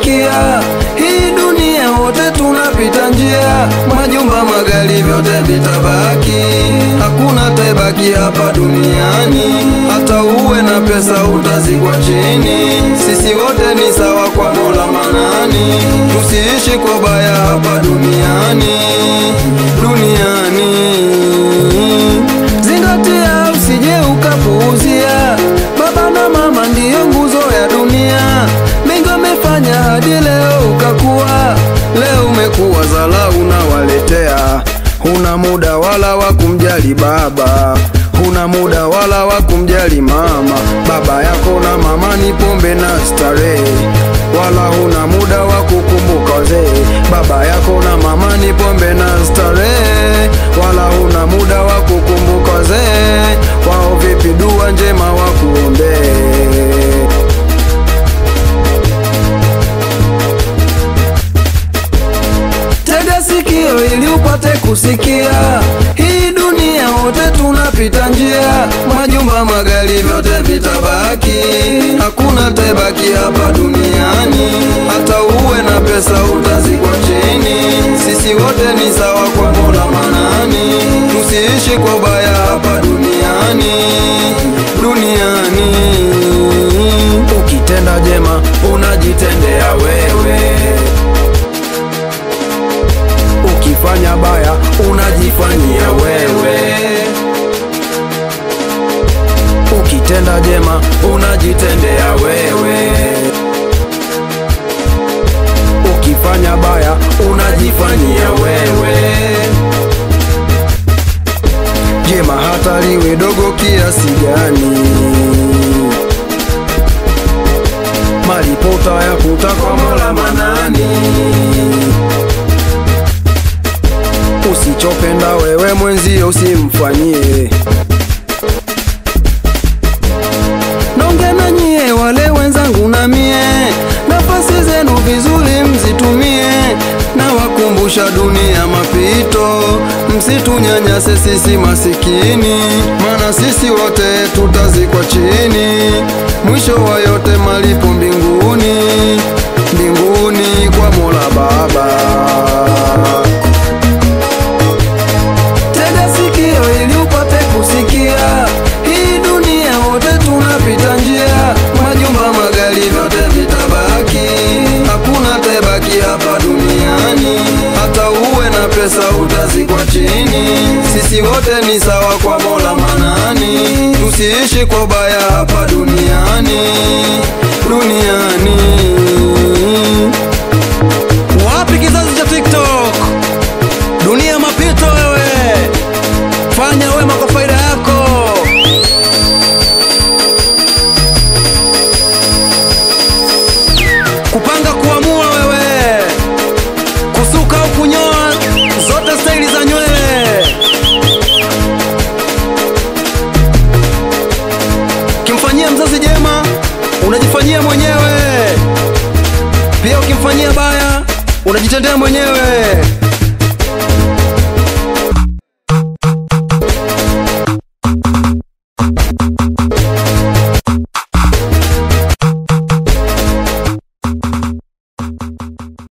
kusikia, hii dunia wote tunapita njia, majumba, magari, vyote vitabaki, hakuna taibaki hapa duniani. Hata uwe na pesa utazikwa chini, sisi wote ni sawa kwa Mola Manani. Tusiishi kwa baya hapa duniani, duniani Zingatia usije ukapuuzia, baba na mama ndiyo nguzo ya dunia. Mengi wamefanya hadi leo ukakuwa, leo umekuwa zala unawaletea. Huna muda wala wa kumjali baba, huna muda wala wa kumjali mama. Baba yako na mama ni pombe na starehe, wala huna muda wa kukumbuka wazee. Baba yako na mama ni pombe na starehe, wala huna muda wa kukumbuka wazee. Wao vipi dua njema wakuombee. Tega sikio ili upate kusikia, hii dunia wote tunapita njia, majumba, magari, vyote vitabaki, hakuna taibaki hapa duniani. Hata uwe na pesa utazikwa chini, sisi wote ni sawa kwa Mola Manani. Tusiishi kwa baya hapa duniani, duniani. Ukitenda jema unajitendea wewe ukifanya baya unajifanyia wewe, ukitenda jema unajitendea wewe, ukifanya baya unajifanyia wewe. Jema hata liwe dogo kiasi gani, malipo utayakuta kwa Mola Manani. Usichopenda wewe mwenzio usimfanyie. Nonge na nyie wale wenzangu na mie, nafasi zenu vizuri mzitumie, na wakumbusha dunia mapito, msitunyanyase sisi masikini, maana sisi wote tutazikwa chini, mwisho wa yote malipo mbinguni, mbinguni kwa Mola Baba. Tega sikio ili upate kusikia, hii dunia wote tunapita njia, majumba, magari, vyote vitabaki, hakuna taibaki hapa duniani. Hata uwe na pesa utazikwa chini, sisi wote ni sawa kwa Mola Manani. Tusiishi kwa baya hapa duniani, duniani. Wapi kizazi cha TikTok? Dunia mapito wewe, fanya wema kwa faida yako. Kupanga kuamua wewe, kusuka au kunyoa, zote staili za nywele. Ukimfanyia mzazi jema, unajifanyia mwenyewe. Pia ukimfanyia baya, unajitendea mwenyewe.